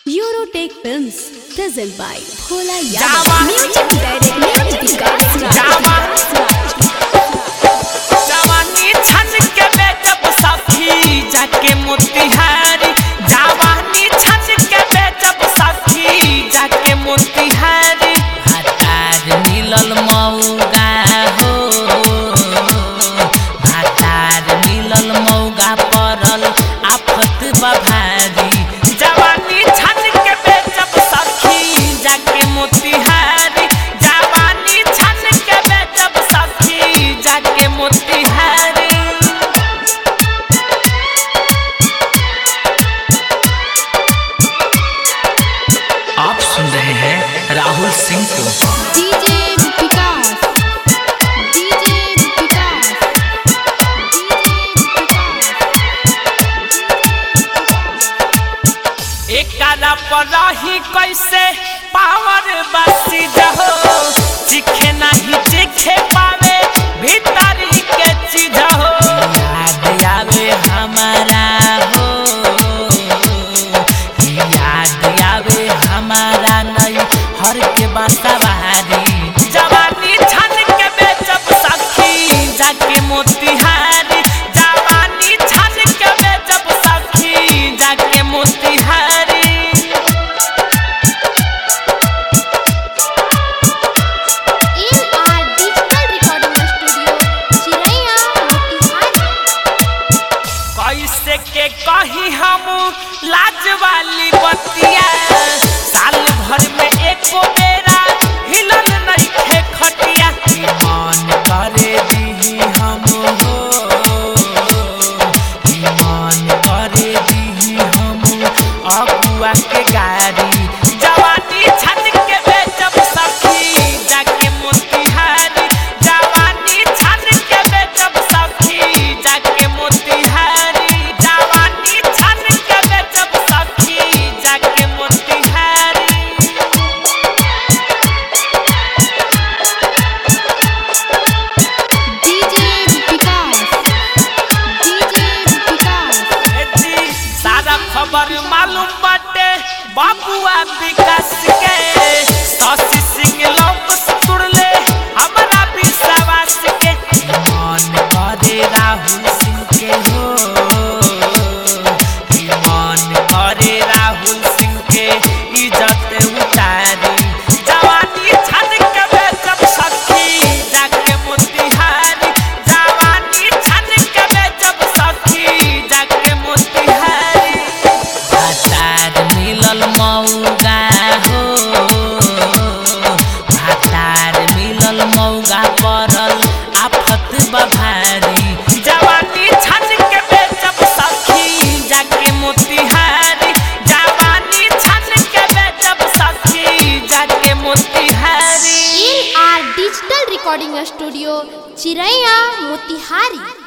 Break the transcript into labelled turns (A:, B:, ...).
A: Eurotech Films, present by Bhola
B: Java.
A: Yadav. Music director Vikas Raj.
B: Java. जवानी छन के बेचब सखी जाके मोतिहारी जवानी छन के बेचब सखी जाके मोतिहारी भातार मिलल मौगा हो भातार मिलल मौगा पड़ल आफत बभारी जवानी छन के बेचब सखी जाके मोतिहारी जवानी छन के बेचब सखी जाके मोतिहारी
C: आप सुन रहे हैं राहुल सिंह को
A: DJ Vikas. DJ Vikas.
B: एकरा पर रही कैसे पावर बसी जहो चिखे नहीं चिखे पावे भीतरी के चीज हो याद आवे हमारा हो याद आवे हमारा नहीं हर के बासवारी जवानी छन के बेचब सखी जाके मोतिहारी जवानी छन के बेचब सखी जाके Motihari
A: AR Digital Recording Studio, Chiraiya, Motihari.
B: कैसे के कही हम लाज वाली बतिया साल भर में एको बेरा हिलल नइखे खटिया ईमान करे दीही हम हो ईमान करे दीही हम अगुआ के गाड़ी जवानी छन के बेचब सखी जाके मोतिहारी जवानी छन के बेचब सखी जाके मोतिहारी जवानी छन के बेचब सखी जाके Motihari
A: DJ Vikas. DJ Vikas.
B: जी सारा खबर मालूम बाटे बाबुआ विकास के शशि सिंह लौकस तुड़ले हमारा विश्वास के ईमान करे राहुल सिंह के हो ईमान करे राहुल सिंह के इज्जत उतारी जवानी छन के बेचब सखी जाके मोतिहारी जवानी छन के बेचब सखी जाके मोतिहारी भातार मिलल मौगा हो भातार मिलल मौगा पड़ल आफत बभारी जवानी छन के बेचब सखी जाके मोतिहारी जवानी छन के बेचब सखी जाके Motihari
A: AR Digital Recording Studio, Chiraiya, Motihari.